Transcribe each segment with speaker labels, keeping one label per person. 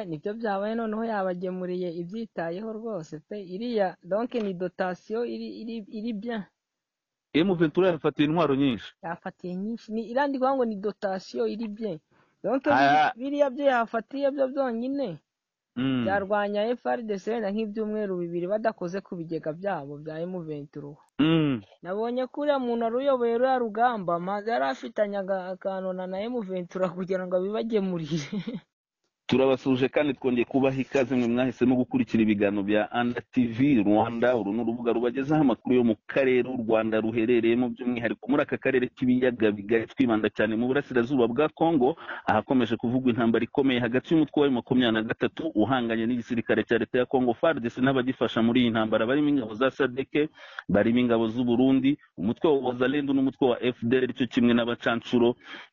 Speaker 1: nibyo byabaye noneho yabagemuriye ibyitayeho rwose pe iriya donc ni dotation iri iri iri bien
Speaker 2: emu ventura yafatiwe intwaro nyinshi
Speaker 1: yafatiye nyinshi ni iriya ndi kuvuga ngo ni dotation iri bien donc
Speaker 2: Aya-
Speaker 1: biriya byo yafatiye byo byonyine
Speaker 2: mm.
Speaker 1: byarwanya FRDC na nk'ibyumweru bibiri badakoze ku bigega byabo bya M23
Speaker 2: Mm.
Speaker 1: nabonye ko uriya muntu wari uyoboye ruriya rugamba maze yari afitanye aga- akantu na na M23 kugira ngo abibagemurire
Speaker 2: turabasuje kandi twongeye kubaha ikaze mwe mwahisemo gukurikira ibiganiro bya anda tv rwanda uru ni urubuga rubagezaho amakuru yo mu karere u rwanda ruherereyemo by'umwihariko muri aka karere k'ibiyaga bigari twibanda cyane mu burasirazuba bwa kongo ahakomeje kuvugwa intambara ikomeye hagati y'umutwe wa makumyabiri na gatatu uhanganye n'igisirikare cya leta ya kongo fardc n'abagifasha muri iyi ntambara barimo ingabo za sadeke barimo ingabo z'uburundi umutwe wa wazalendu n'umutwe wa fdr cyo kimwe n'abacanshuro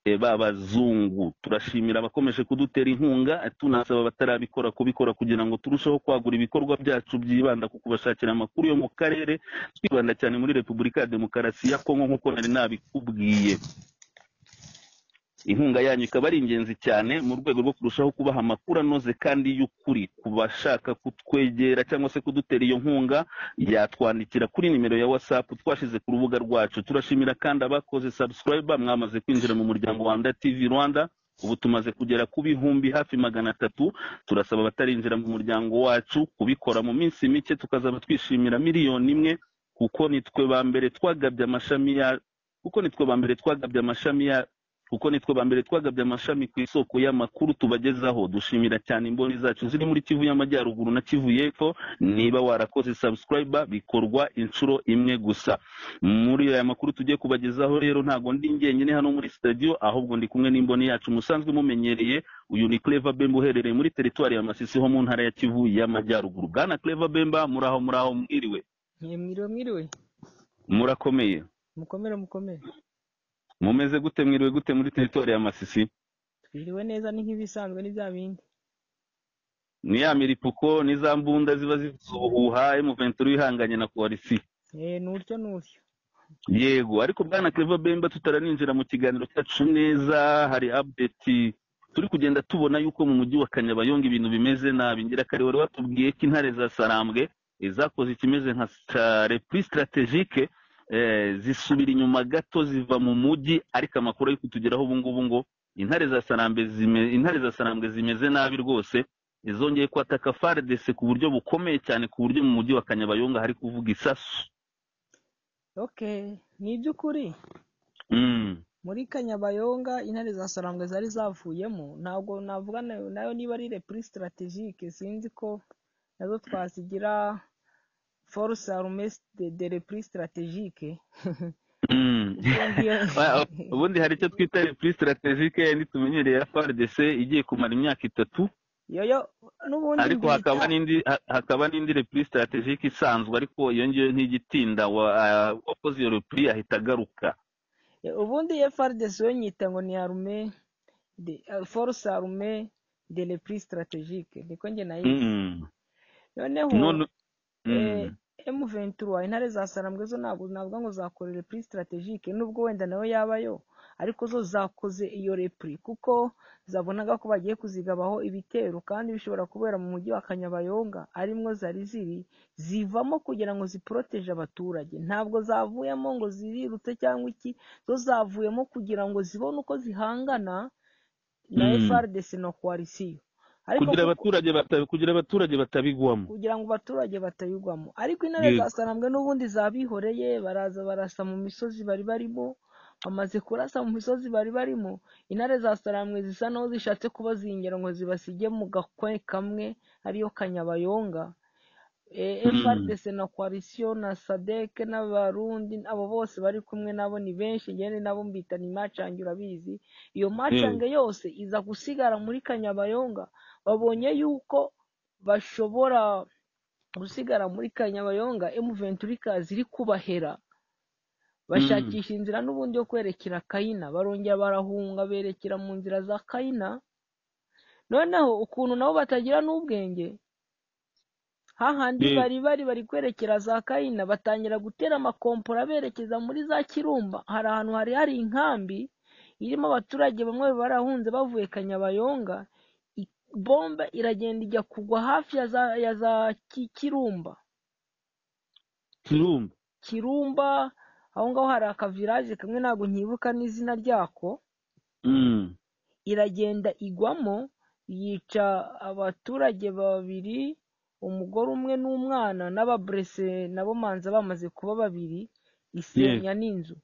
Speaker 2: eh, b'abazungu turashimira abakomeje kudutera inkunga tunasaba abatarabikora kubikora kugira ngo turusheho kwagura ibikorwa byacu byibanda ku kubashakira amakuru yo mu karere twibanda cyane muri repubulika ya demokarasi ya kongo nk'uko nari nabikubwiye inkunga yanyu ikaba ari ingenzi cyane mu rwego rwo kurushaho kubaha amakuru anoze kandi y'ukuri ku bashaka kutwegera cyangwa se kudutera iyo nkunga yatwandikira kuri nimero ya whatsapp twashize ku rubuga rwacu turashimira kandi abakoze subscribe mwamaze kwinjira mu muryango wa nda tv rwanda ubu tumaze kugera ku bihumbi hafi magana atatu turasaba abatarinjira mu muryango wacu kubikora mu minsi mike tukazaba twishimira miliyoni imwe kuko nitwe ba mbere twagabye amashami ya kuko nitwe ba mbere twagabye amashami ya kuko nitwe ba mbere twagabye amashami ku isoko y'amakuru tubagezaho dushimira cyane imboni zacu ziri muri kivu y'amajyaruguru na kivu y'epfo niba warakoze subscriber bikorwa inshuro imwe gusa muri aya makuru tugiye kubagezaho rero ntabwo ndi njyenyine hano muri studio ahubwo ndi kumwe n'imboni yacu musanzwe mumenyereye uyu ni Clever Bemba uherereye muri teritwari ya Masisi ho mu ntara ya Kivu y'amajyaruguru bwana Clever Bemba muraho muraho mwiriwe
Speaker 1: mwiriwe mwiriwe
Speaker 2: murakomeye
Speaker 1: mukomere mukomere
Speaker 2: mumeze gute mwiriwe gute muri teritwari ya Masisi
Speaker 1: twiriwe neza ni nk'ibisanzwe ni bya bindi
Speaker 2: ni ya miripuko ni za mbunda ziba zivuza ubuhuha M23 ihanganye na koalisi
Speaker 1: eh n'uryo n'uryo
Speaker 2: yego ariko bwana Clever Bemba tutaranjira mu kiganiro cyacu neza hari update turi kugenda tubona yuko mu mujyi wa Kanyabayonga ibintu bimeze nabi ngirakare wari watubwiye ko intare za Sarambwe eh, zakoze ikimeze nka stra- repli strategique eh, zisubira inyuma gato ziva mu mujyi ariko amakuru ari kutugeraho ubu ngubu ngo intare za Sarambwe zime, intare za Sarambwe zimeze nabi rwose izongeye kwataka FARDC ku buryo bukomeye cyane ku buryo mu mujyi wa Kanyabayonga hari kuvuga isasu
Speaker 1: okay ni iby'ukuri
Speaker 2: mm.
Speaker 1: muri kanyabayonga intare za sarambwe zari zavuyemo ntabwo navuga nayo nayo niba ari repri strategique sinzi ko nazo twazigira force armée de, de repri strategique
Speaker 2: Mm.
Speaker 1: Iyo ngiyo-
Speaker 2: Wa- ubundi hari icyo twita repli strategique yindi tumenyereye ya FARDC igiye kumara imyaka itatu
Speaker 1: yo yo n'ubundi
Speaker 2: ariko
Speaker 1: mbita-
Speaker 2: hakaba n'indi ha- hakaba n'indi repli strategique isanzwe ariko iyo ngiyo ntigitinda wa- ah, uwakoze iyo repli ahita agaruka
Speaker 1: Eh, ubundi FRDC yo nyita ngo ni armée de eh, force armée de repri strategique niko njye nayo
Speaker 2: Mm.
Speaker 1: noneho
Speaker 2: none Mm.
Speaker 1: eh, M23 intare za Sarambwe zo ntabwo navuga ngo zakora repli strategique nubwo wenda nayo yabayo ariko zo zakoze iyo repli kuko zabonaga ko bagiye kuzigabaho ibitero kandi bishobora kubera mu mujyi wa Kanyabayonga arimwo zari ziri zivamo kugira ngo ziporoteje abaturage ntabwo zavuyemo ngo zirirutse cyangwa iki zo zavuyemo kugira ngo zibone uko zihangana na
Speaker 2: Mm.
Speaker 1: FRDC na coalition ariko
Speaker 2: kugira
Speaker 1: kuko-
Speaker 2: abaturage bata- kugira abaturage batabigwamo
Speaker 1: kugira ngo abaturage batayigwamo ariko intare
Speaker 2: Yego.
Speaker 1: za sarambwe n'ubundi zabihoreye baraza barasa mu misozi bari barimo bamaze kurasa mu misozi bari barimo intare za sarambwe zisa naho zishatse kuba zingera ngo zibasige mu gakwe kamwe ariyo kanyabayonga
Speaker 2: Mm.
Speaker 1: FRDC na coalition na SADC n'abarundi abo bose bari kumwe nabo ni benshi ngene nabo mbita ni macange urabizi iyo macange yose iza gusigara muri kanyabayonga babonye yuko bashobora gusigara muri kanyabayonga M23 ikaza iri kubahera bashakisha inzira n'ubundi yo kwerekera kayina barongera barahunga berekera mu nzira za kayina noneho ukuntu nabo batagira n'ubwenge hahandi
Speaker 2: Yego.
Speaker 1: bari bari bari kwerekera za kayina batangira gutera amakompora berekeza muri za kirumba hari ahantu hari hari inkambi irimo abaturage bamwe barahunze bavuye kanyabayonga i- bombe iragenda ijya kugwa hafi ya za ya za Ki- kirumba
Speaker 2: kirumba
Speaker 1: kirumba aho ngaho hari akaviraje kamwe ntabwo nkibuka n'izina ryako
Speaker 2: Mm.
Speaker 1: iragenda igwamo yica abaturage babiri umugore umwe n'umwana n'ababurese nabo manza bamaze kuba babiri isenya n'inzu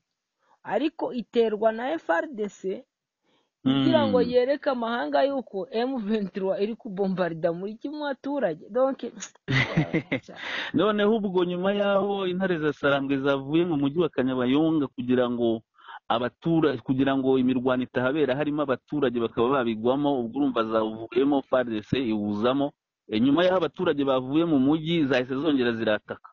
Speaker 1: ariko iterwa na FRDC kugira ngo
Speaker 2: Mm.
Speaker 1: yereke amahanga yuko M23 iri kubombarida muri kimwe abaturage donc
Speaker 2: noneho ubwo nyuma y'aho intare za sarambwe zavuye mu mujyi wa kanyabayonga kugira ngo abaturage kugira ngo imirwano itahabera harimo abaturage bakaba babigwamo ubwo urumva zavuyemo fardc iwuzamo E, nyuma y'aho abaturage bavuye mu mujyi zahise zongera zirataka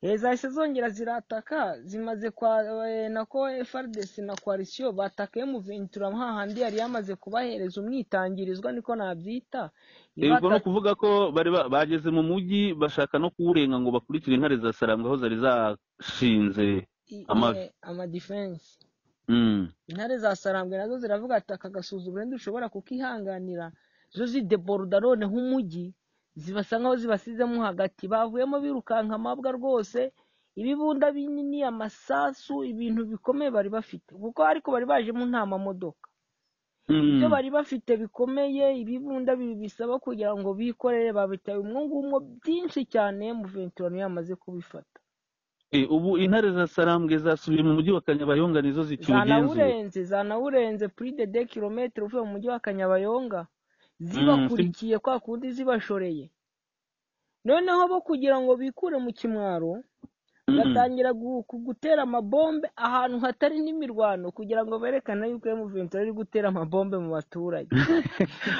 Speaker 1: Eh, zahise zongera zirataka zimaze kwa eh, nako FRDC na coalition batakaye mu Ventura hahandi yari yamaze kubahereza umwitangirizwa niko nabyita
Speaker 2: ubwo ni
Speaker 1: ibata
Speaker 2: ukuvuga ko bari ba- bageze mu mujyi bashaka no kuwurenga ngo bakurikire intare za sarambwe aho zari zashinze
Speaker 1: i-
Speaker 2: amavi
Speaker 1: eh, ama defense
Speaker 2: Mm.
Speaker 1: intare zasarambwe nazo ziravuga ati aka gasuzuguro ntidushobora kukihanganira zo zideboroda noneho umujyi zibasa nkaho zibasizemo hagati bavuyemo birukanka amabwa rwose ibibunda binini amasasu ibintu bikomeye bari bafite kuko ariko bari bajemo nta mamodoka ibyo
Speaker 2: Mm.
Speaker 1: bari bafite bikomeye ibibunda bi- bisaba kugira ngo bikorere babitaye umwo ngumwo byinshi cyane mu venturano yamaze kubifata
Speaker 2: E, ubu intare za sarambwe zasubiye mu mujyi wa kanyabayonga nizo zikiwugenzura
Speaker 1: zanawurenze zanawurenze plus de deux kilomètres uvuye mu mujyi wa Kanyabayonga
Speaker 2: Mm, si-
Speaker 1: zibakurikiye kwa kundi zibashoreye noneho bo kugira ngo bikure mu kimwaro
Speaker 2: Mm.
Speaker 1: batangira gu- ku- gutera amabombe ahantu hatari n'imirwano kugira ngo berekane yuko M23 ari gutera amabombe mu baturage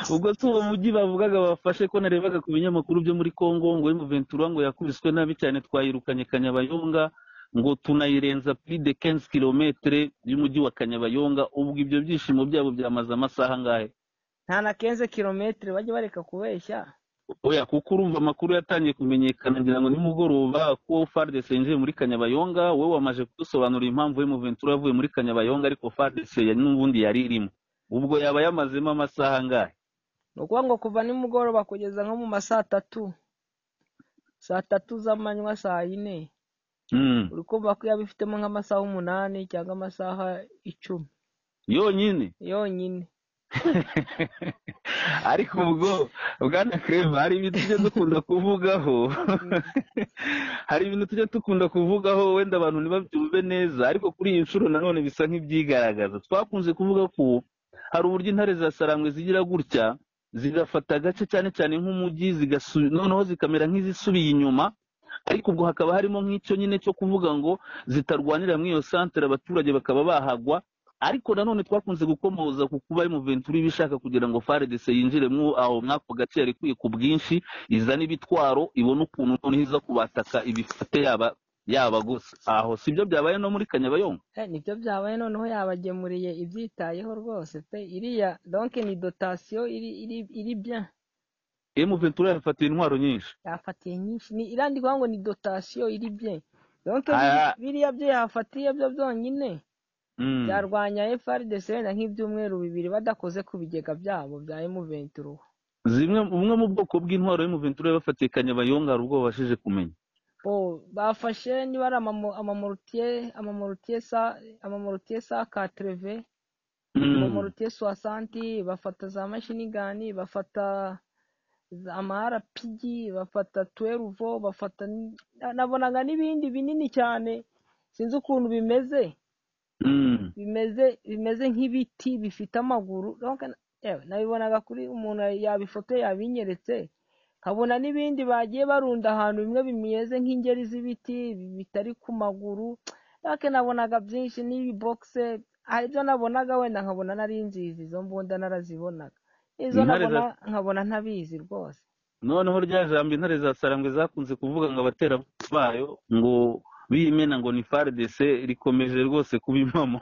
Speaker 2: ubwo si uwo mujyi bavugaga bafashe ko narebaga ku binyamakuru byo muri congo ngo emuventura ngo yakubiswe nabi cyane twayirukanye kanyabayonga ngo tunayirenza plus de 15 kilometre y'umujyi wa kanyabayonga ubwo ibyo byishimo byabo byamaze amasaha angahe
Speaker 1: nta na 15 kilometre bajye bareka kubeshya
Speaker 2: oya kuko urumva amakuru yatangiye kumenyekana ngira ngo nimugoroba ko fardc yinjiye muri kanyabayonga wowe wamaze kudusobanurira impamvu emuventura yavuye muri kanyabayonga ariko fardc ya- n'ubundi yari irimo ubwo yaba yamazemo amasaha angahe
Speaker 1: ni ukuvuga ngo kuva nimugoroba kugeza nko mu ma saa tatu saa tatu z'amanywa saa yine
Speaker 2: Mm.
Speaker 1: uri kumva ko yaba ifitemo nk'amasaha umunani cyangwa amasaha icumi
Speaker 2: yonyine
Speaker 1: yonyine
Speaker 2: ariko ubwo bwana kereva hari ibintu tujya dukunda kuvugaho
Speaker 1: Mm.
Speaker 2: hari ibintu tujya dukunda kuvugaho wenda abantu ntibabyumve neza ariko kuri iyi nshuro nanone bisa nk'ibyigaragaza twakunze kuvuga ko hari uburyo intare za sarambwe zigira gutya zigafata agace cyane cyane nk'umujyi zigasu- noneho zikamera nk'izisubiye inyuma ariko ubwo hakaba harimo nk'icyo nyine cyo kuvuga ngo zitarwanira muri iyo santere abaturage bakaba bahagwa ariko nanone twakunze gukomoza ku kuba M23 iba ishaka kugira ngo FARDC yinjire mu aho mwako gace yari ikwiye ku bwinshi izane ibitwaro ibone ukuntu noneho iza kubataka ibifate yaba yaba gusa aho sibyo byabaye no muri Kanyabayonga
Speaker 1: Eh, nibyo byabaye noneho yabagemuriye ibyitayeho rwose pe iriya donke ni dotasiyo iri iri iri bya
Speaker 2: M23 yafatiye intwaro nyinshi
Speaker 1: yafatiye nyinshi ni irandikwa ngo ni dotasiyo iri bye donke biri-
Speaker 2: Aya,
Speaker 1: biriya byo yafatiye byo byonyine
Speaker 2: mm.
Speaker 1: byarwanya FRDC wenda nk'ibyumweru bibiri badakoze ku bigega byabo bya M23
Speaker 2: zimwe bumwe mu bwoko bw'intwaro M23 yabafatiye Kanyabayonga hari ubwo babashije kumenya
Speaker 1: oh bafashe niba ari amamo- amamorutiye amamorutiye sa amamorutiye sa katreve
Speaker 2: mm.
Speaker 1: amamorutiye soasanti bafata za mashini gani bafata za- ama RPG bafata tweruvo bafata n- na- nabonaga n'ibindi binini cyane sinzi ukuntu bimeze
Speaker 2: Mm.
Speaker 1: bimeze bimeze nk'ibiti bifite amaguru donc yewe nabibonaga kuri umuntu yabifotoye yabinyeretse nkabona n'ibindi bagiye barunda ahantu bimwe bimeze nk'ingeri z'ibiti bitari ku maguru donc nabonaga byinshi n'ibibogise hari ibyo nabonaga wenda nkabona nari nzizi izo mbunda narazibonaga izo
Speaker 2: intare
Speaker 1: nabona
Speaker 2: za
Speaker 1: nkabona ntabizi rwose
Speaker 2: noneho rya jambo intare za sarambwe zakunze kuvuga ngo abatera bayo ngo biyimena ngo ni FARDC rikomeje rwose kuba impamo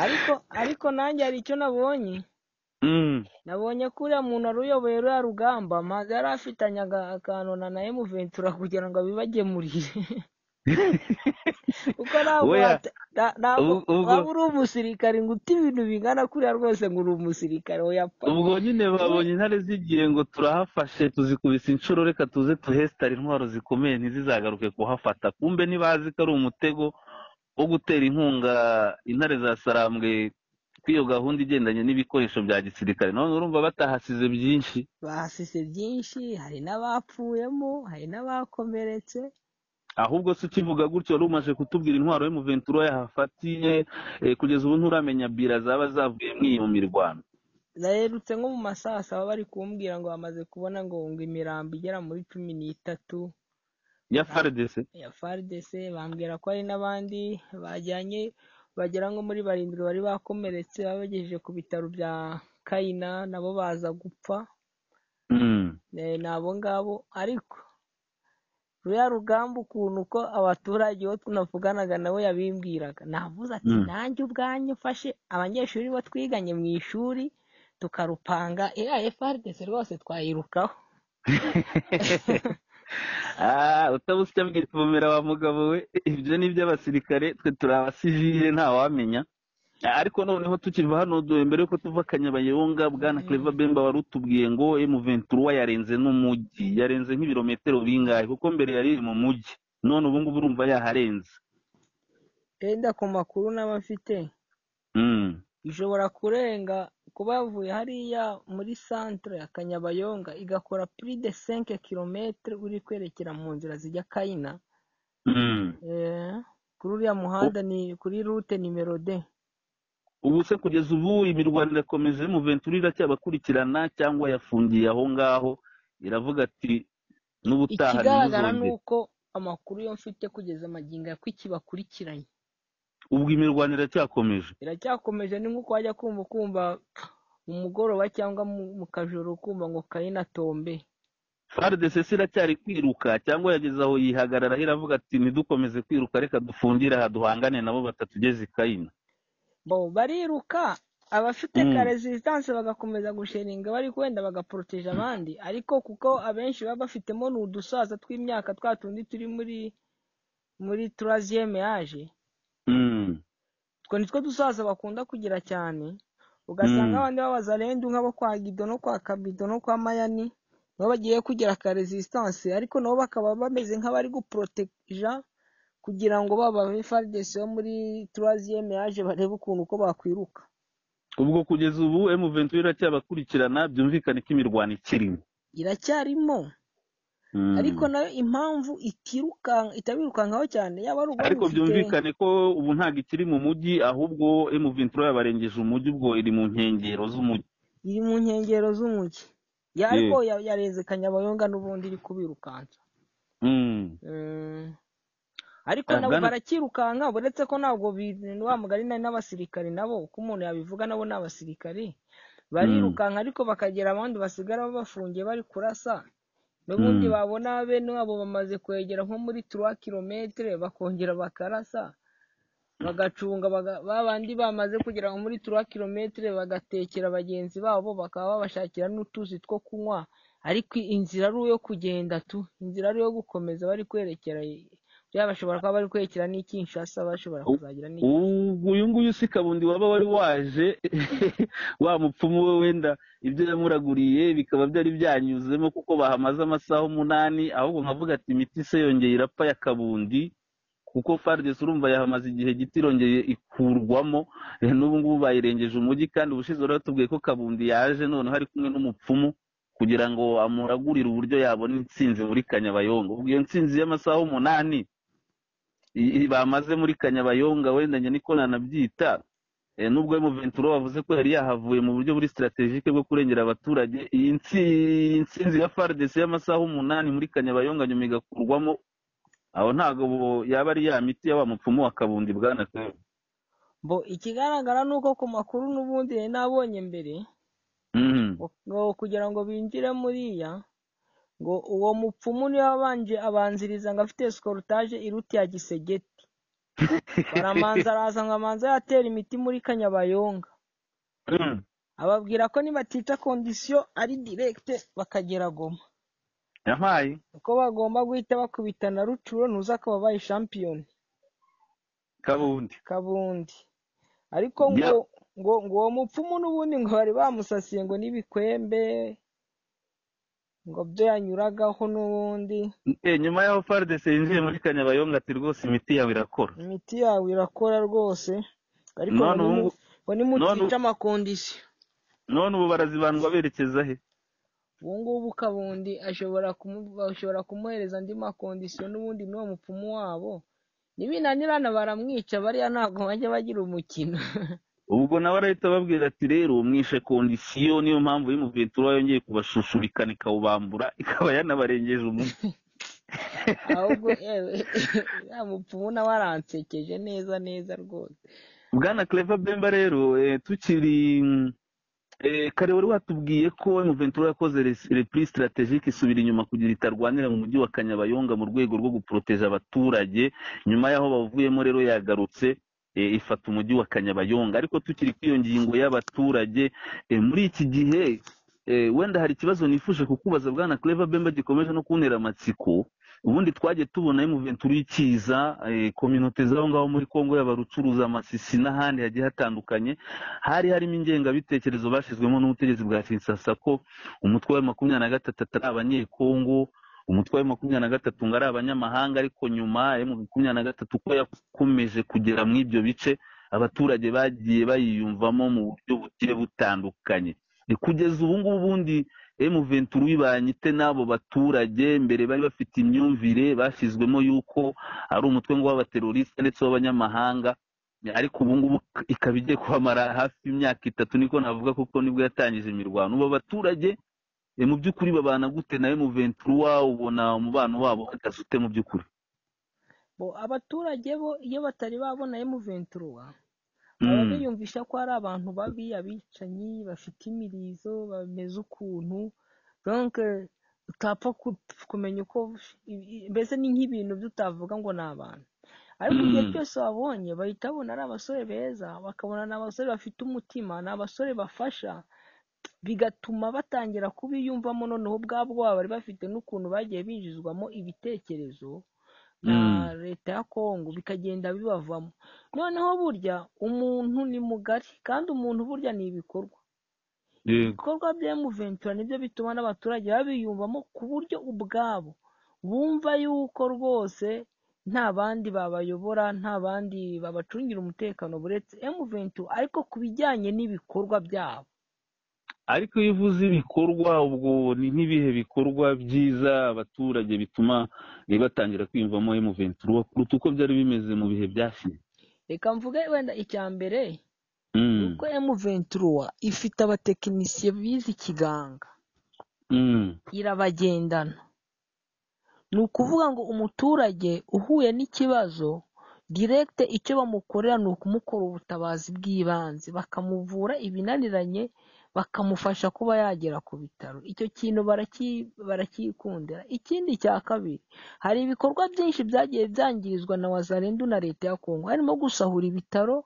Speaker 1: ariko ariko nanjye hari icyo nabonye
Speaker 2: Mm,
Speaker 1: nabonye ko uriya muntu wari uyoboye ruriya rugamba maze yari afitanye aga- akantu na na emuventura kugira ngo abibagemurire kuko ntabwo
Speaker 2: Oya.
Speaker 1: wata- na- ntabwo
Speaker 2: Ubu- ubwo-
Speaker 1: waba uri umusirikare ngo ute ibintu bingana kuriya rwose ngo uri umusirikare oya pa
Speaker 2: ubwo nyine babonye intare zigiye ngo turahafashe tuzikubise inshuro reka tuze tuhesitare intwaro zikomeye ntizizagaruke kuhafata kumbe ntibazi ko ari umutego wo gutera inkunga intare za sarambwe kuri iyo gahunda igendanye n'ibikoresho bya gisirikare none urumva batahasize byinshi
Speaker 1: bahasize byinshi hari n'abapfuyemo hari n'abakomeretse
Speaker 2: ahubwo se ukivuga gutyo wari umaze kutubwira intwaro y'umuventura yahafatiye eh, kugeza ubu nturamenya bira zaba zavuyemo iyo mirwano
Speaker 1: naherutse nko mu masaha saba bari kumbwira ngo bamaze kubona ngo ngo imirambo igera muri cumi n'itatu
Speaker 2: ya faridese
Speaker 1: ya FARDC bambwira ko hari n'abandi bajyanye bagera nko muri barindwi bari bakomeretse babagejeje ku bitaro bya Kayina nabo baza gupfa
Speaker 2: Mm.
Speaker 1: eh, ni abo ngabo ariko ruriya rugamba ukuntu uko abaturage bo tunavuganaga nabo yabimbwiraga navuze ati
Speaker 2: Mm.
Speaker 1: nanjye ubwanjye mfashe abanyeshuri bo twiganye mu ishuri tukarupanga iriya FARDC rwose twayirukaho
Speaker 2: Ah, utabuze icyo abwira ivumera wa mugabo we ibyo ni iby'abasirikare twe turi abasivile ntawamenya Ah, ariko noneho tukiva hano du- mbere yuko tuva kanyabayonga bwana cleva bemba wari utubwiye ngo emuventura yarenze n'umujyi yarenze nk'ibirometero bingahe kuko mbere yari iri mu mujyi none ubu ngubu urumva yaharenze
Speaker 1: enda ku makuru n'aba afite
Speaker 2: Mm.
Speaker 1: ishobora kurenga kuba yavuye hariya muri santere ya kanyabayonga igakora puri de senke kilometere uri kwerekera mu nzira zijya kayina
Speaker 2: Mm.
Speaker 1: Eh, kuri uriya muhanda ni kuri rute nimero de
Speaker 2: ubu se kugeza ubu imirwano irakomeza y'umuventura iracyabakurikirana cyangwa yafungiye aho ngaho iravuga ati n'ubutaha
Speaker 1: ikigaragara ni
Speaker 2: ntimuzongere
Speaker 1: uko amakuru yo mfite kugeza amagingo ya ikibakurikiranye
Speaker 2: ubwo imirwano iracyakomeje
Speaker 1: biracyakomeje ni nk'uko wajya kumva kumva mu mugoroba cyangwa mu- mu kajoro kumva ngo kayina tombe
Speaker 2: faridese se iracyari kwiruka cyangwa yageze aho yihagararaho iravuga ati ntidukomeze kwiruka reka dufungire aha duhangane nabo batatugeze i kayina
Speaker 1: bo bariruka abafite
Speaker 2: Mm.
Speaker 1: ka resistance bagakomeza gusheringa bari wenda bagaporoteje abandi ariko kuko abenshi baba bafitemo ni udusaza tw'imyaka twa tundi turi muri muri turaziyeme yaje
Speaker 2: Mm.
Speaker 1: utwo ni two dusaza bakunda kugira cyane ugasanga
Speaker 2: Mm.
Speaker 1: abandi babaza rendu nk'abo kwa gido no kwa kabido no kwa mayani nabo bagiye kugira ka resistance ariko nabo bakaba bameze nk'abari guporoteja kugira ngo baba faridesi bo muri turaziyeme yaje barebe ukuntu uko bakwiruka
Speaker 2: ubwo kugeza ubu emuventura iracyabakurikirana byumvikane ko imirwano ikirimo
Speaker 1: iracyarimo
Speaker 2: Mm.
Speaker 1: ariko nayo impamvu itirukanka itabirukankaho cyane yaba ari ubundi
Speaker 2: ariko
Speaker 1: ifite
Speaker 2: byumvikane ko ubu ntabwo ikiri mu mujyi ahubwo emuventura yabarengeje umujyi ubwo iri mu nkengero z'umujyi
Speaker 1: iri mu nkengero z'umujyi ya ariko
Speaker 2: Yego.
Speaker 1: ya- yarenze kanyabayonga n'ubundi iri kubirukansa
Speaker 2: Mm.
Speaker 1: Eh, ariko
Speaker 2: Ah,
Speaker 1: nabo
Speaker 2: bwana
Speaker 1: barakirukanka uretse ko ntabwo bi- ni wa mugari na- n'abasirikari nabo uko umuntu yabivuga nabo ni abasirikari
Speaker 2: Mm.
Speaker 1: barirukanka ariko bakagera abandi basigara bafungiye bari kurasa n'ubundi
Speaker 2: Mm.
Speaker 1: babona bene wabo bamaze kwegera nko muri turuwa kilometere bakongera bakarasa bagacunga baga- ba bandi bamaze kugera nko muri turuwa kilometere bagatekera bagenzi babo bakaba babashakira n'utuzi two kunywa ariko inzira ari iyo kugenda tu inzira ari iyo gukomeza bari kwerekera bya bashobora kuba bari kwerekera n'ikinshasa bashobora kuzagira n'iki
Speaker 2: ubu uyu nguyu si kabundi waba wari waje wa mupfumu we wenda ibyo yamuraguriye bikaba byari byanyuzemo kuko bahamaze amasaha umunani ahubwo nkavuga ati imiti se yongeye irapfa ya kabundi kuko faridesi urumva yahamaze igihe gito irongeye ikurwamo Eh, n'ubu ngubu bayirengeje umujyi kandi ubushize wari watubwiye ko kabundi yaje noneho ari kumwe n'umupfumu kugira ngo amuragurire uburyo yabona intsinzi muri kanyabayonga ubwo iyo ntsinzi y'amasaha umunani i- i- bamaze muri kanyabayonga wenda njye niko nanabyita Eh, nubwo Ventura wavuze ko yari yahavuye mu buryo buri sitratejike bwo kurengera abaturage iyi ntsi- iyi ntsinzi ya FARDC y'amasaha umunani muri kanyabayonga nyuma igakurwamo aho ntabwo bu- yaba ari ya miti ya wa mupfumu wa kabundi bwana Claver.
Speaker 1: bo ikigaragara ni uko ku makuru n'ubundi nari nabonye mbere
Speaker 2: Mhm.
Speaker 1: ngo kugira ngo binjire muriya ngo uwo mupfumu niwe wabanje abanziriza ngo afite sikorotaje iruti ya gisegeti baramanza araza ngo amanze yatera imiti muri kanyabayonga
Speaker 2: Mm.
Speaker 1: ababwira ko nibatica kondisiyo ari direkite bakagera goma
Speaker 2: yampaye
Speaker 1: uko bagomba guhita bakubitana rucuro ntuza ko babaye shampiyoni
Speaker 2: kabundi
Speaker 1: kabundi ariko ngo ngo ngo uwo mupfumu n'ubundi ngo bari bamusasiye ngo n'ibikwembe ngo byo yanyuragaho n'ubundi
Speaker 2: Eh, nyuma y'aho FARDC yinjiye muri kanyabayonga ati rwose imiti yawe irakora
Speaker 1: imiti yawe irakora rwose ariko ngo
Speaker 2: None
Speaker 1: nimu-
Speaker 2: ubu-
Speaker 1: ngo
Speaker 2: none
Speaker 1: nimutica
Speaker 2: ubu-
Speaker 1: amakondisiyo
Speaker 2: none ubu barazibandwa berekeza he
Speaker 1: ubu ngubu kabundi ashobora kumu- bashobora kumuhereza andi makondisiyo n'ubundi n'uwo mupfumu wabo nibinanirana baramwica bariya ntabwo bajya bagira umukino
Speaker 2: ubwo nawe arahita ababwira ati rero mwishe kondisiyo niyo mpamvu y'umuventura yongeye kubashushubikana ikawubambura ikaba yanabarengeje umunsi
Speaker 1: ahubwo yewe ya mupfumu nawe aransekeje neza neza rwose
Speaker 2: bwana clever bemba rero eh, tukiri mm, eh, kare wari watubwiye ko muventura yakoze res- repli strategique isubira inyuma kugira itarwanira mu mujyi wa kanyabayonga mu rwego rwo guporoteja abaturage nyuma y'aho bavuyemo rero yagarutse eh, ifata umujyi wa kanyabayonga ariko tukiri kuri iyo ngingo y'abaturage eh, muri iki gihe eh, wenda hari ikibazo nifuje kukubaza bwana clever bemba gikomeje no kuntera amatsiko ubundi twagiye tubona y'umuventura ikiza eh, kominote z'aho ngaho muri kongo yaba rucuruza amasisi n'ahandi hagiye hatandukanye hari harimo ingengabitekerezo bashyizwemo n'ubutegetsi bwa kinsasa ko umutwe wa makumyabiri na gatatu atari abanyekongo umutwe wa makumyabiri na gatatu ngo ari abanyamahanga ariko nyuma ya makumyabiri na gatatu uko yakomeje kugera muri ibyo bice abaturage bagiye bayiyumvamo mu buryo bugiye butandukanye Ni kugeza ubu ngubu ubundi emu ventura uyibanye ite n'abo baturage mbere bari bafite imyumvire bashyizwemo y'uko ari umutwe ngo w'abateroriste ndetse w'abanyamahanga ariko ubu ngubu ikaba igiye kuhamara hafi imyaka itatu niko navuga kuko nibwo yatangije imirwano ubu abaturage eh, mu by'ukuri babana gute na emu ventura ubona umubano wabo uhagaze ute mu by'ukuri
Speaker 1: bo abaturage bo iyo batari babona emuventura baba
Speaker 2: Mm,
Speaker 1: biyumvisha ko ari abantu babi abicanyi bafite imirizo bameze ukuntu donc eh, utapfa ku- kumenya uko i- i- mbese ni nk'ibintu byo utavuga ngo ni abantu ariko igihe
Speaker 2: Mm.
Speaker 1: cyose wabonye bahita babona ari abasore beza bakabona ni abasore bafite umutima ni abasore bafasha bigatuma batangira kubiyumvamo noneho ubwabo baba bari bafite n'ukuntu bagiye binjizwamo ibitekerezo na
Speaker 2: mm,
Speaker 1: leta ya kongo bikagenda bibavamo noneho burya umuntu ni mugari kandi umuntu burya ni ibikorwa
Speaker 2: yego
Speaker 1: ibikorwa bya emuventura nibyo bituma n'abaturage babiyumvamo ku buryo ubwabo bumva yuko rwose nta bandi babayobora nta bandi babacungira umutekano buretse emuventura ariko ku bijyanye n'ibikorwa byabo
Speaker 2: ariko iyo uvuze ibikorwa ubwo ni nk'ibihe bikorwa byiza abaturage bituma eh, batangira kwiyumvamo emu ventura kuruta uko byari bimeze mu bihe byashize
Speaker 1: reka mvuge wenda icya mbere ni
Speaker 2: Mm,
Speaker 1: uko emuventura ifite abatekinisiye bize ikiganga
Speaker 2: mm,
Speaker 1: irabagendana ni ukuvuga ngo umuturage uhuye n'ikibazo direkite icyo bamukorera ni ukumukora ubutabazi bw'ibanze bakamuvura ibinaniranye bakamufasha kuba yagera ku bitaro icyo kintu baraki- barakikundira ikindi cya kabiri hari ibikorwa byinshi byagiye byangirizwa na wazarendu na leta ya kongo harimo gusahura ibitaro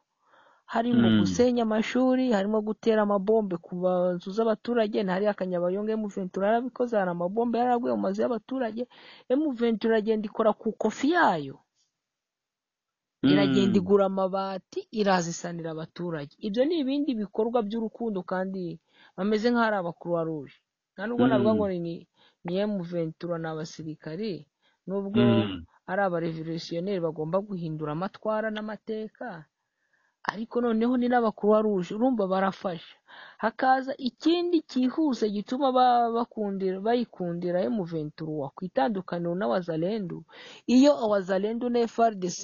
Speaker 1: harimo
Speaker 2: mm.
Speaker 1: gusenya amashuri harimo gutera amabombe ku ba- nzu z'abaturage ntari akanyabayonga emuventura yarabikoze hari amabombe yaraguye mu mazu y'abaturage emuventura iragenda ikora ku kofi yayo iragenda
Speaker 2: Mm.
Speaker 1: igura amabati irazisanira abaturage ibyo ni ibindi bikorwa by'urukundo kandi bameze nk'aho ari abakuruwa ruje nta nubwo navuga ngo
Speaker 2: Mm.
Speaker 1: ni ni- ni emuventura ni abasirikare nubwo
Speaker 2: Mm.
Speaker 1: ari abarevolutionneri bagomba guhindura amatwara n'amateka ariko noneho ni n'abakuruwa ruje urumva barafasha hakaza ikindi cyihuse gituma ba- bakundira bayikundira emuventura ku itandukaniro n'awazalendu iyo awazalendu na FRDC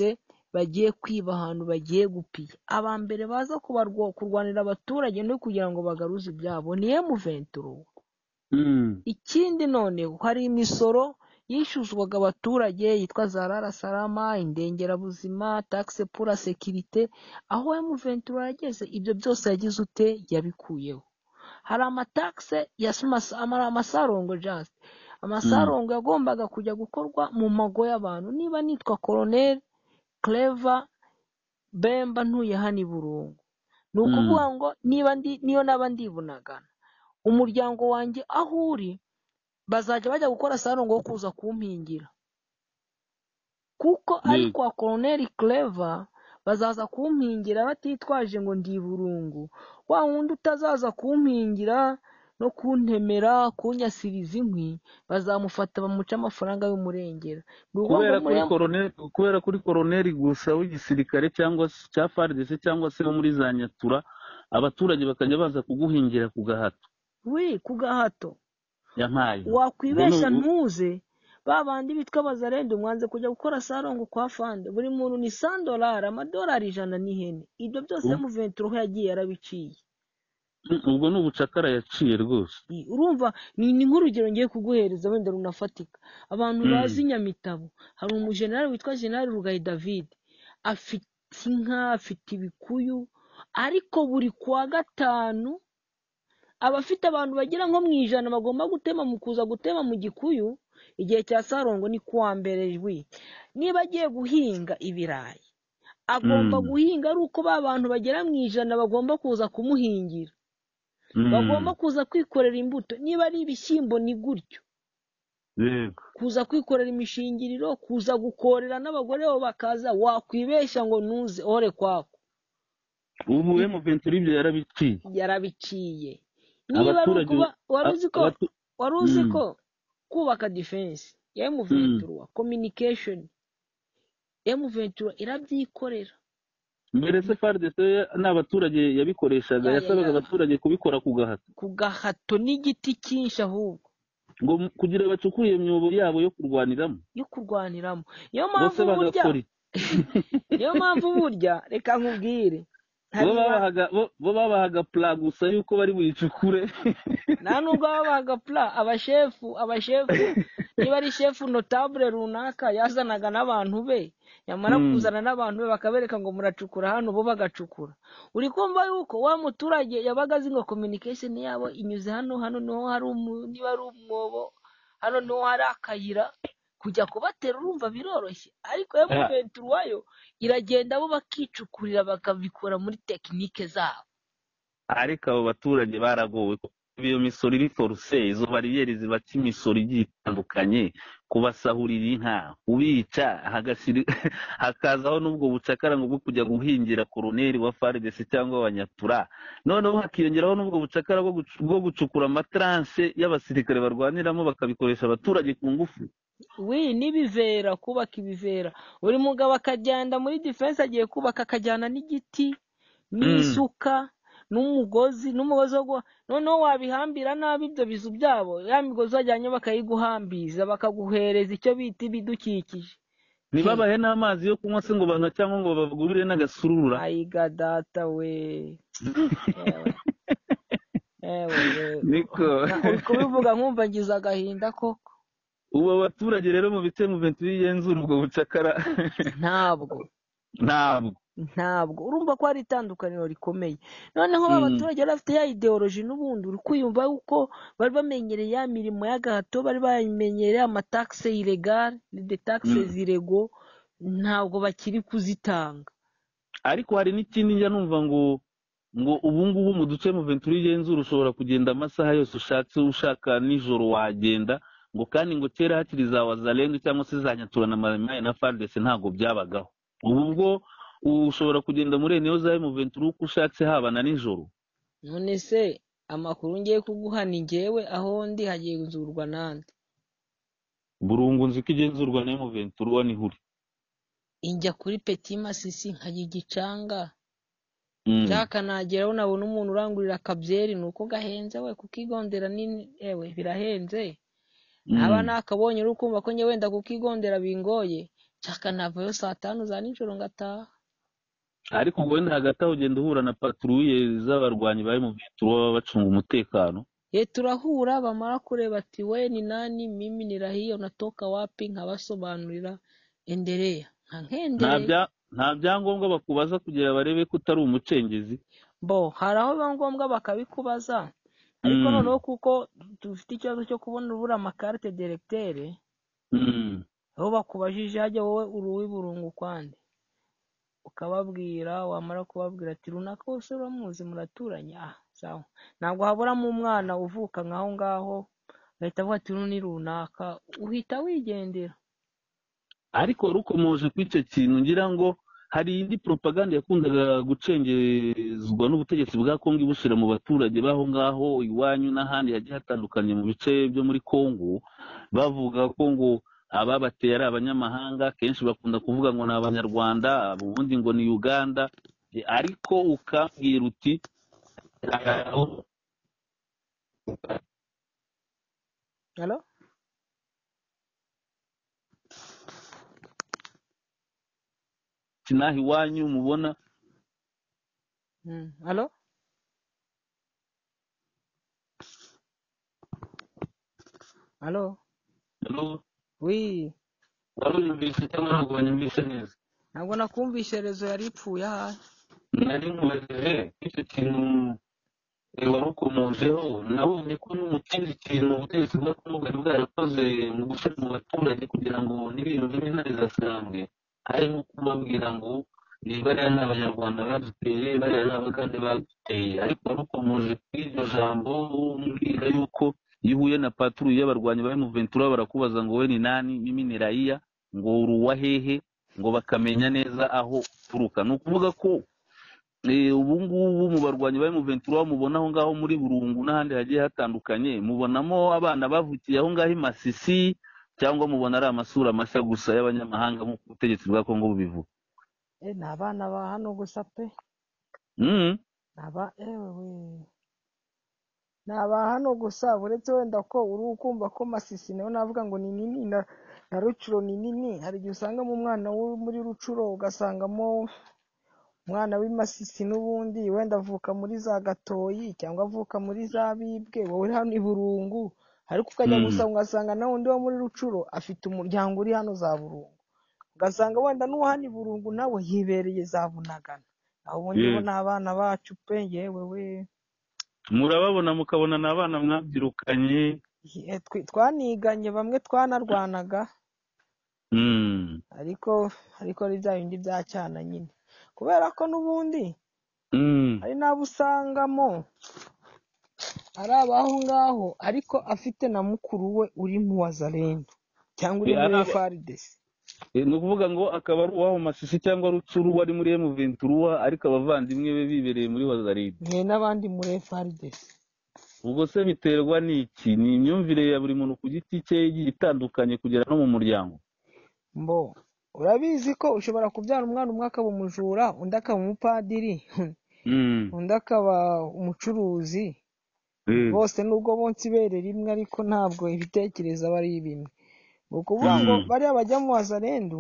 Speaker 1: bagiye kwiba ahantu bagiye gupiya aba mbere baza kubarwa- kurwanira abaturage no kugira ngo bagaruze ibyabo ni emuventura
Speaker 2: Mm.
Speaker 1: ikindi noneho hari imisoro yishyuzwaga abaturage yitwa za rara sarama indengerabuzima taxe pour la sécurité aho emuventura yageze ibyo byose yagize ute yabikuyeho hari amatakse ya smasa- ama- amasarongo just
Speaker 2: Mm.
Speaker 1: amasarongo yagombaga kujya gukorwa mu mago y'abantu niba nitwa colonel clever bemba ntuye hano i burungu ni ukuvuga
Speaker 2: Mm.
Speaker 1: ngo niba ndi niyo naba ndibunagana umuryango wanjye aho uri bazajya bajya gukora salongo wo kuza kumpingira kuko ari
Speaker 2: Mm.
Speaker 1: kwa koroneri kereva bazaza kumpingira batitwaje ngo ndi burungu wa wundi utazaza kumpingira no kuntemera kunyasiriza inkwi bazamufata bamuca amafaranga y'umurengera ni ukuvuga
Speaker 2: kubera
Speaker 1: ngo
Speaker 2: kuri
Speaker 1: muriya-
Speaker 2: koroneri kubera kuri koroneri gusa w'igisirikare cyangwa se cya faridese cyangwa se no muri za nyatura abaturage bakajya baza kuguhingira ku gahato
Speaker 1: wi ku gahato
Speaker 2: yampaye
Speaker 1: wakwibeshya ntuze ba bandi bitwa bazarende mwanze kujya gukora sarongo kwa fande buri muntu ni sandorari amadolari ijana n'ihene ibyo byose
Speaker 2: Mm.
Speaker 1: mu venturoho yagiye yarabiciye
Speaker 2: ubwo ni ubucakara yaciye rwose
Speaker 1: I- urumva ni ni nk'urugero ngiye kuguhereza wenda runafatika abantu
Speaker 2: Mm.
Speaker 1: bazi nyamitabo hari umujenerali witwa jenerali rugayi david afite inka afite ibikuyu ariko buri kuwa gatanu aba afite abantu bagera nko mu ijana bagomba gutema mu kuza gutema mu gikuyu igihe cya sarongo ni kuwa mbere jwi niba agiye guhinga ibirayi agomba
Speaker 2: Mm.
Speaker 1: guhinga ari uko ba bantu bagera mu ijana bagomba kuza kumuhingira
Speaker 2: Mm.
Speaker 1: bagomba kuza kwikorera imbuto niba ari ibishyimbo ni gutyo
Speaker 2: yego
Speaker 1: kuza kwikorera imishingiriro kuza gukorera n'abagore bo bakaza wakwibeshya ngo ntuze ore kwako
Speaker 2: ubu emuventuri ibyo yarabiciye
Speaker 1: yarabiciye niba ari
Speaker 2: abaturage
Speaker 1: ukuba wari
Speaker 2: a-
Speaker 1: uzi ko
Speaker 2: abatu-
Speaker 1: wari uzi
Speaker 2: Mm.
Speaker 1: ko kubaka defense ya M23 communication M23 irabyikorera
Speaker 2: mbere se faridese ni abaturage yabikoreshaga
Speaker 1: ya ya
Speaker 2: yasabaga
Speaker 1: ya
Speaker 2: abaturage kubikora ku gahato
Speaker 1: ku gahato n'igiti cyinshi ahubwo
Speaker 2: ngo mu- kugira bacukure iyo myobo yabo yo kurwaniramo
Speaker 1: yo kurwaniramo niyo
Speaker 2: bose
Speaker 1: mpamvu burya
Speaker 2: bagakora iki?
Speaker 1: niyo mpamvu burya reka nkubwire
Speaker 2: bo
Speaker 1: hariya
Speaker 2: babahaga bo- bo babahaga pura gusa y'uko bari buyicukure
Speaker 1: nta nubwo babaga pura abashefu abashefu niba ari shefu notabule runaka yazanaga n'abantu be yamara
Speaker 2: Mm.
Speaker 1: kuzana n'abantu be bakabereka ngo muracukura hano bo bagacukura uri kumva yuko wa muturage yabaga azi ngo communication yabo inyuze hano hano niho hari umu- niba ari umwobo hano niho hari akayira kujya kubatera urumva biroroshye ariko
Speaker 2: Ah,
Speaker 1: M23 yo iragenda bo bakicukurira bakabikora muri tekinike zabo
Speaker 2: ariko abo baturage baragowe kuko iyo misoro iri foruse izo bariyeri zibaca imisoro igiye itandukanye kubasahurira inka kubica hagashyira- hakazaho n'ubwo bucakara ngo bwo kujya guhingira koroneri wa faridesi cyangwa abanyatura noneho hakiyongeraho n'ubwo bucakara bwo gucu- bwo gucukura amataranse y'abasirikare barwaniramo bakabikoresha abaturage ku ngufu
Speaker 1: wi n'ibivera kubaka ibivera buri mugabo akagenda muri defense agiye kubaka akajyana n'igiti
Speaker 2: Mm.
Speaker 1: n'isuka n'umugozi n'umugozi wo guha noneho wabihambira nabi ibyo bizu byabo ya migozi wajyanye bakayiguhambiza bakaguhereza icyo bita ibidukikije He,
Speaker 2: ntibabahe n'amazi yo kunywa se ngo banywa cyangwa ngo babagurire n'agasurura
Speaker 1: ayiga data we yewe yewe yewe
Speaker 2: niko
Speaker 1: Na- uri kubivuga nkumva ngize agahinda koko
Speaker 2: ubu abaturage rero mu bice mu bintu bigenzura ubwo bucakara
Speaker 1: ntabwo
Speaker 2: ntabwo
Speaker 1: ntabwo urumva ko hari itandukaniro rikomeye noneho ba
Speaker 2: Mm,
Speaker 1: baturage bari bafite ya ideoloji n'ubundi uri kwiyumva yuko bari bamenyereye ya mirimo y'agahato bari bamenyereye amatakse iregare de taxe
Speaker 2: mm.
Speaker 1: zirego ntabwo bakiri kuzitanga
Speaker 2: ariko hari n'ikindi njya numva ngo ngo ubu ngubu mu duce mu bintu bigenzura ushobora kugenda amasaha yose ushatse ushaka nijoro wagenda ngo kandi ngo kera hakiri za wazarenga cyangwa se za nyatura na marimaye na faridese ntabwo byabagaho ubu bwo ushobora kugenda muri eniyo za mu bintu uko ushatse haba na nijoro
Speaker 1: none se amakuru ngiye kuguha ni ngewe aho ndi hagenzurwa n'andi
Speaker 2: burungu nzi ko igenzurwa na mu bintu uruwa niho uri
Speaker 1: injya kuri peti masisi nkajya igicanga
Speaker 2: Mm.
Speaker 1: nshaka nageraho nabona umuntu urangurira akabyeri ni uko gahenze we kukigondera ni ewe birahenze aba
Speaker 2: Mm.
Speaker 1: nakabonye uri kumva ko njye wenda kukigondera bingoye nshaka navayo saa tanu za nijoro ngataha
Speaker 2: ariko ngo wenda hagati aho ugenda uhura na patrouille z'abarwanyi bari mu bintu baba bacunga umutekano
Speaker 1: ye turahura bamara kureba ati we ni nani mimi nirahiyo natoka wapi nkabasobanurira enderea nka
Speaker 2: nta
Speaker 1: nkendereye
Speaker 2: bya nta byangombwa bakubaza kugira barebe ko utari umucengezi
Speaker 1: bo hari aho biba ngombwa bakabikubaza ariko
Speaker 2: Mm,
Speaker 1: noneho kuko dufite ikibazo cyo kubona ubura amakarite deregiteri
Speaker 2: mm.
Speaker 1: aho bakubajije hajya wowe uri uw'iburungu ukwande ukababwira wamara kubabwira ati runaka bose uramuzi muraturanye ah sawa ntabwo haburamo umwana uvuka nk'aho ngaho agahita avuga ati runo ni runaka uhita wigendera
Speaker 2: ariko rukomoje kuri icyo kintu ngira ngo hari indi propaganda yakundaga gucengezwa n'ubutegetsi bwa kongo ibushyira mu baturage b'aho ngaho iwanyu n'ahandi hagiye hatandukanye mu bice byo muri kongo bavuga ko ngo ababateye ari abanyamahanga kenshi bakunda kuvuga ngo ni abanyarwanda ubundi ngo ni uganda ariko ukabwira uti
Speaker 1: halo
Speaker 2: sinaha iwanyu mubona
Speaker 1: Mm, halo halo wi
Speaker 2: waruyumvise cyangwa ntabwo wanyumvise neza
Speaker 1: ntabwo nakumvishe rezo yari ipfuye ahahe
Speaker 2: nari mubajije icyo kintu wari ukomojeho nabonye ko no mu kindi kintu ubutegetsi bwa kongo bwari bwarakoze mu gushyira mu baturage kugira ngo n'ibintu bimwe na bizasambwe harimo kubabwira ngo ni bariya ni abanyarwanda baduteye bariya ni abagande baduteye ariko wari ukomoje kuri iryo jambo umbwira yuko iyo uhuye na paturu y'abarwanyi ba emuventura barakubaza ngo we ni nani mimi ni rayiya ngo uri uwa hehe ngo bakamenya neza aho uturuka ni ukuvuga ko eh, ubu ngubu mu barwanyi ba emuventura mubona aho ngaho muri burungu n'ahandi hagiye hatandukanye mubonamo abana bavukiye aho ngaho i masisi cyangwa mubona ari amasura mashya gusa y'abanyamahanga nk'uko ubutegetsi bwa kongo bubivuga
Speaker 1: Eh, ni abana ba hano gusa pe
Speaker 2: Mhm.
Speaker 1: ni aba ewe we ni aba hano gusa uretse wenda ko uri ukumva ko masisi nawe navuga ngo ni nini na, na rucuro ni nini hari igihe usangamo umwana wo muri rucuro ugasangamo umwana w'imasisi n'ubundi wenda avuka muri za gatoyi cyangwa avuka muri za bibwe wowe uri hano i burungu ariko ukajya
Speaker 2: Mm.
Speaker 1: gusa ugasanga nawe undi wo muri rucuro afite umuryango uri hano za burungu ugasanga wenda n'uwo hano i burungu nawe yibereye za bunagana aho ubundi bo
Speaker 2: Yes.
Speaker 1: ni abana bacu pe yewe we
Speaker 2: murababona mukabona ni abana mwabyirukanye
Speaker 1: Ye- twi- twaniganye bamwe twanarwanaga
Speaker 2: Mm.
Speaker 1: ariko ariko ari bya bindi bya cyana nyine kubera ko n'ubundi
Speaker 2: Mm.
Speaker 1: hari n'abo usangamo ari abaho ngaho ariko afite na mukuru we uri mu wazarendo cyangwa uri
Speaker 2: Eh,
Speaker 1: muri
Speaker 2: ari aba-
Speaker 1: efardesi
Speaker 2: Eh, ni ukuvuga ngo akaba ari uwabo masisi cyangwa rucuru wari muri emuventura ariko abavandimwe be bibereye muri wazaride
Speaker 1: mwe n'abandi muri efardesi
Speaker 2: ubwo se biterwa n'iki ni imyumvire ya buri muntu ku giti cye igiye itandukanye kugera no mu muryango
Speaker 1: mbo urabizi ko ushobora kubyara umwana umwe akaba umujura undi akaba umupadiri
Speaker 2: Mm.
Speaker 1: undi akaba umucuruzi
Speaker 2: Eh.
Speaker 1: bose nubwo bonsa ibere rimwe ariko ntabwo ibitekerezo aba ari bimwe ni ukuvuga ngo
Speaker 2: Mm.
Speaker 1: bariya bajya mu wazarendu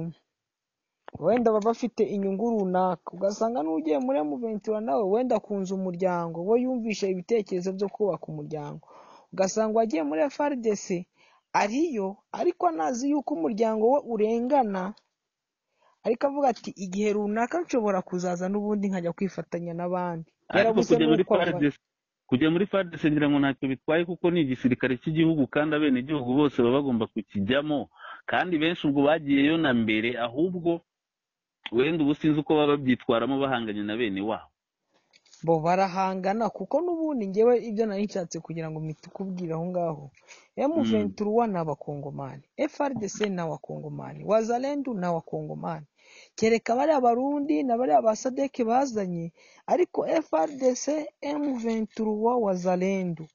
Speaker 1: wenda baba bafite inyungu runaka ugasanga n'ugiye muri emuventura nawe wenda akunze umuryango we yumvishe ibitekerezo byo kubaka umuryango ugasanga wagiye muri FRDC ariyo ariko anazi yuko umuryango we urengana ariko avuga ati igihe runaka nshobora kuzaza n'ubundi nkajya kwifatanya n'abandi
Speaker 2: ariko
Speaker 1: yarabuze
Speaker 2: kujya muri
Speaker 1: n'uko abibona
Speaker 2: FARDC kujya muri FARDC ngira ngo ntacyo bitwaye kuko ni igisirikare cy'igihugu kandi abenegihugu bose baba bagomba kukijyamo kandi benshi ubwo bagiyeyo na mbere ahubwo wenda ubu sinzi uko baba babyitwaramo bahanganye na bene wabo
Speaker 1: bo barahangana kuko n'ubundi ngewe ibyo nari nshatse kugira ngo mpite ukubwira aho ngaho
Speaker 2: Mm,
Speaker 1: M23 ni abakongomani FRDC ni abakongomani Wazalendu ni abakongomani kereka bariya barundi na bariya ba sadeke bazanye ariko FRDC M23 Wazalendu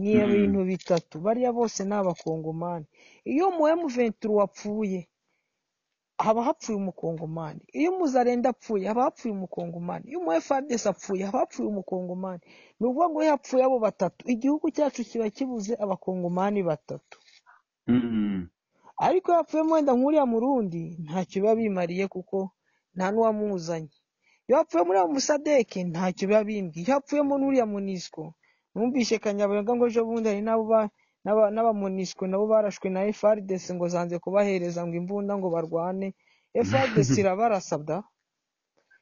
Speaker 1: ni
Speaker 2: mm,
Speaker 1: ibintu bitatu bariya bose ni abakongomani iyo mu M23 wapfuye haba hapfuye umukongomani iyo umuzarenda apfuye haba hapfuye umukongomani iyo umu FARDC apfuye haba hapfuye umukongomani ni ukuvuga ngo iyo hapfuye abo batatu igihugu cyacu kiba kibuze abakongomani batatu
Speaker 2: mm,
Speaker 1: ariko iyo hapfuyemo wenda nk'uriya murundi ntacyo biba bimariye kuko nta n'uwamuzanye iyo hapfuye muri abo musadeke ntacyo biba bimbwiye iyo hapfuyemo n'uriya munisiko numvishe kanyabayonga ngo ejo bundi hari n'abo ba- n'aba- n'abamunisiko nabo barashwe na FARDC ngo zanze kubahereza ngo imbunda ngo barwane FARDC irabarasabda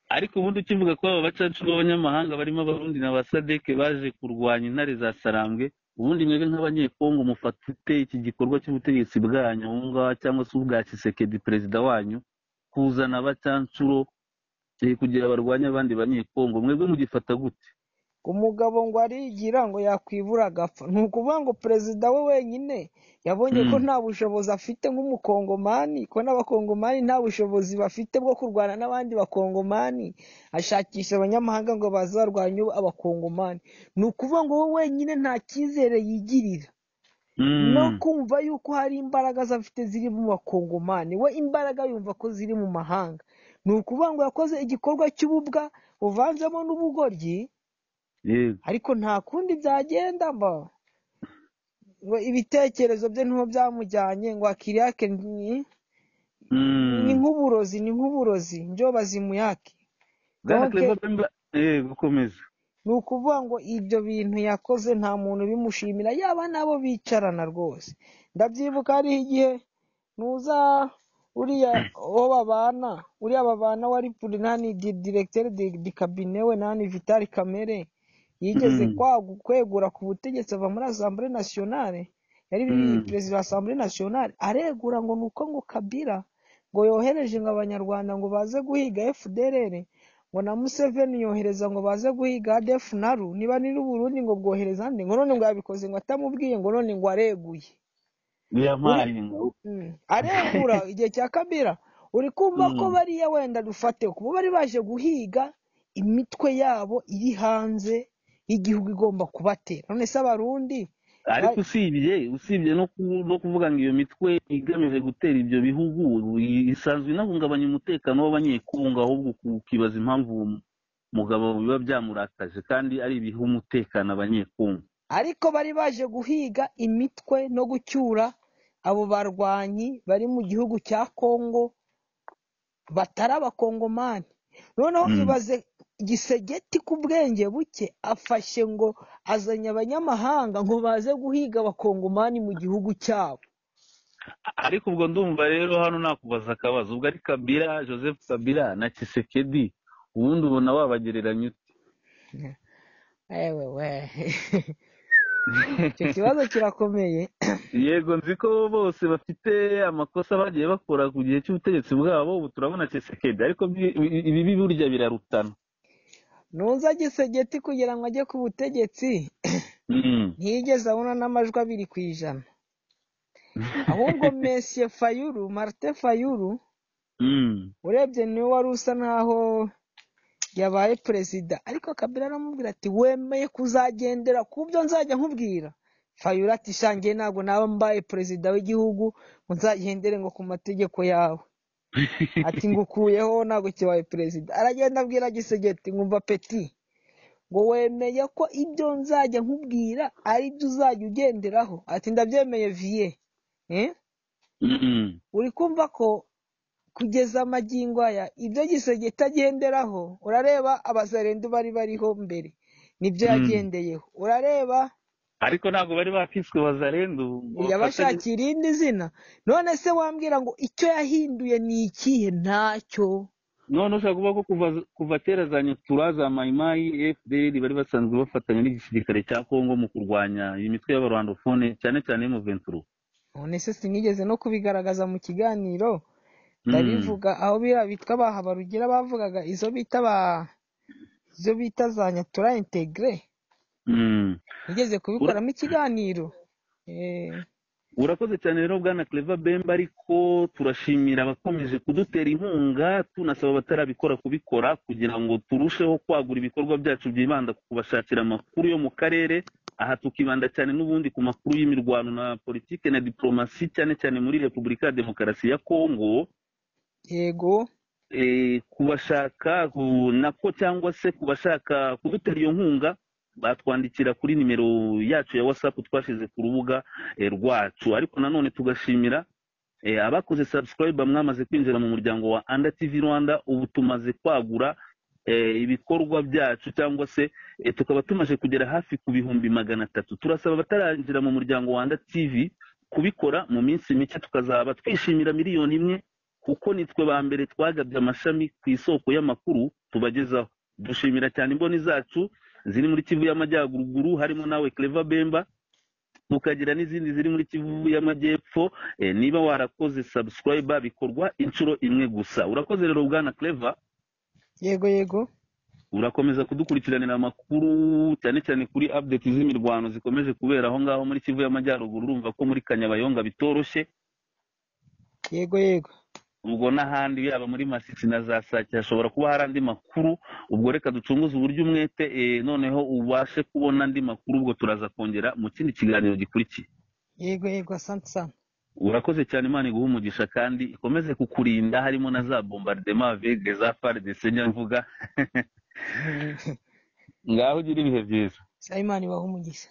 Speaker 2: ariko ubundi ukivuga ko aba bacacu b'abanyamahanga barimo abarundi na ba sadeke baje kurwanya intare za sarambwe ubundi mwebwe nk'abanyekongo mufata ute iki gikorwa cy'ubutegetsi bwanyu aho ngaho cyangwa se ubwa kisekedi perezida wanyu kuzana abacancuro Eh, kugira barwanye abandi banyekongo mwebwe mugifata gute
Speaker 1: umugabo ngo arigira ngo yakwibura agapfa ni ukuvuga ngo perezida we wenyine yabonye ko
Speaker 2: Mm.
Speaker 1: nta bushobozi afite nk'umukongomani ko n'abakongomani nta bushobozi bafite bwo kurwana n'abandi bakongomani ashakisha abanyamahanga ngo baze barwanye abakongomani ni ukuvuga ngo we wenyine nta cyizere yigirira no
Speaker 2: Mm.
Speaker 1: kumva yuko hari imbaraga ze afite ziri mu bakongomani we imbaraga yumva ko ziri mu mahanga ni ukuvuga ngo yakoze igikorwa cy'ububwa buvanzemo n'ubugoryi
Speaker 2: Yego.
Speaker 1: ariko nta kundi byagenda mba ngo ibitekerezo bye ntiho byamujyanye ngo akiriyake ni ni
Speaker 2: Mm.
Speaker 1: nk'uburozi ni nk'uburozi njo bazimuyake
Speaker 2: Bwana
Speaker 1: donke
Speaker 2: Claver Bemba yego komeza.
Speaker 1: ni ukuvuga ngo ibyo bintu yakoze nta muntu ubimushimira yaba n'abo bicarana rwose ndabyibuka hariho igihe nuza uriya uwo babana uriya babana wari purinani diregiteri di, di kabine we nani vitali kamere yigeze
Speaker 2: Mm.
Speaker 1: kwagu- kwegura ku butegetsi ava muri asambure nasiyonale yari
Speaker 2: Mm.
Speaker 1: perezida wa asambure nasiyonale aregura ngo ni uko ngo kabira ngo yohereje ngo abanyarwanda ngo baze guhiga fdrr ngo na Museveni yohereza ngo baze guhiga ADF naru niba ni n'Uburundi ngo bwohereza andi ngo none ngo yabikoze ngo atamubwiye ngo none ngo areguye uri
Speaker 2: Yampaye ngo.
Speaker 1: mm, aregura igihe cya Kabila uri kumva ko
Speaker 2: Mm.
Speaker 1: bariya wenda dufate kuba bari baje guhiga imitwe yabo iri hanze y'igihugu igomba kubatera none se abarundi
Speaker 2: ariko
Speaker 1: ba-
Speaker 2: usibye usibye no ku- no kuvuga ngo iyo mitwe igamije gutera ibyo bihugu i- isanzwe inahungabanya umutekano w'abanyekongo ahubwo uku- ukibaza impamvu uwo mugabo biba byamurakaje kandi ari ibiha umutekano abanyekongo
Speaker 1: ariko bari baje guhiga imitwe no gucyura abo barwanyi bari mu gihugu cya Kongo batari abakongomani noneho
Speaker 2: Mm.
Speaker 1: ibaze gisegeti ku bwenge buke afashe ngo azanye abanyamahanga ngo baze guhiga abakongomani mu gihugu cyabo
Speaker 2: ariko ubwo ndumva rero hano nakubaza akabazo ubwo ari kabila joseph kabila na kisekedi ubundi ubona wabagereranya ute
Speaker 1: ewe we icyo kibazo kirakomeye
Speaker 2: yego nzi ko bose bafite amakosa bagiye bakora ku gihe cy'ubutegetsi bwabo ubu turabona kisekedi ariko byi- ibibi burya birarutana
Speaker 1: nuza gisegeti kugira ngo ajye ku butegetsi
Speaker 2: Mm.
Speaker 1: ntiyigeze abona n'amajwi abiri ku ijana ahubwo mesiye fayuru marite fayuru
Speaker 2: Mm.
Speaker 1: urebye niwe wari usa nk'aho yabaye perezida ariko kabila aramubwira ati wemeye kuzagendera ku byo nzajya nkubwira fayura ati shangiye ntabwo naba mbaye perezida w'igihugu ngo nzagendere ngo ku mategeko yawe ati ngukuyeho ntabwo kibaye perezida aragenda abwira gisegeti nkumva peti ngo wemeye ko ibyo nzajya nkubwira ari byo uzajya ugenderaho ati ndabyemeye viye Eh?
Speaker 2: Mm.
Speaker 1: uri kumva ko kugeza magingo aya ibyo gisenge itagenderaho urareba abazarendu bari bariho mbere nibyo
Speaker 2: Mm.
Speaker 1: yagendeyeho urareba
Speaker 2: ariko ntabwo bari bakiswe bazarenda ubu ngo bafatanye
Speaker 1: yabashakira irindi zina none se wambwira ngo icyo yahinduye ni ikihe ntacyo
Speaker 2: none ushobora kuvuga ko kuva kuva kera za nyatura za mayimayi fdr bari basanzwe bafatanya n'igisirikare cya kongo mu kurwanya iyi mitwe y'abarwandofone cyane cyane mu venturo
Speaker 1: none se sinigeze no kubigaragaza mu kiganiro ndabivuga aho biriya bitwa bahabarugira bavugaga izo bita ba izo bita za nyatura integire nigeze kubikoramo ikiganiro eh
Speaker 2: urakoze cyane rero bwana cleva bemba ariko turashimira abakomeje kudutera inkunga tunasaba abatarabikora kubikora kugira ngo turusheho kwagura ibikorwa byacu byibanda ku kubashakira amakuru yo mu karere aha tukibanda cyane n'ubundi ku makuru y'imirwano na politiki na diplomasi cyane cyane muri repubulika ya demokarasi ya kongo
Speaker 1: yego
Speaker 2: eh, kubashaka ku- nako cyangwa se kubashaka kudutera iyo nkunga batwandikira kuri nimero yacu ya whatsapp twashyize ku rubuga eh, rwacu ariko nanone tugashimira eh, abakoze subscribe mwamaze kwinjira mu muryango wa anda tv rwanda ubu tumaze kwagura eh, ibikorwa byacu cyangwa se eh, tukaba tumaze kugera hafi ku bihumbi magana atatu turasaba abatarangira mu muryango wa anda tv kubikora mu minsi mike tukazaba twishimira miliyoni imwe kuko nitwe ba mbere twagabye amashami ku isoko y'amakuru tubagezaho dushimira cyane imboni zacu ziri muri kivu y'amajyaruguru harimo nawe cleva bemba tukagira n'izindi ziri muri kivu y'amajyepfo eh, niba warakoze subscriber bikorwa inshuro imwe gusa urakoze rero bwana cleva
Speaker 1: yego yego
Speaker 2: urakomeza kudukurikiranira amakuru cyane cyane kuri update z'imirwano zikomeje kubera aho ngaho muri kivu y'amajyaruguru urumva ko muri kanyabayonga bitoroshye
Speaker 1: yego yego
Speaker 2: ubwo n'ahandi yaba muri masisi na za sake hashobora kuba hari andi makuru ubwo reka ducunguze uburyo umwete eh, noneho ubashe kubona andi makuru ubwo turaza kongera mu kindi kiganiro gikurikiye
Speaker 1: yego yego asante sana
Speaker 2: urakoze cyane imana iguha umugisha kandi ikomeze kukurinda harimo na za bombardement aveugle za pare de senya mvuga ngaho ugira ibihe byiza
Speaker 1: sa imana ibaha umugisha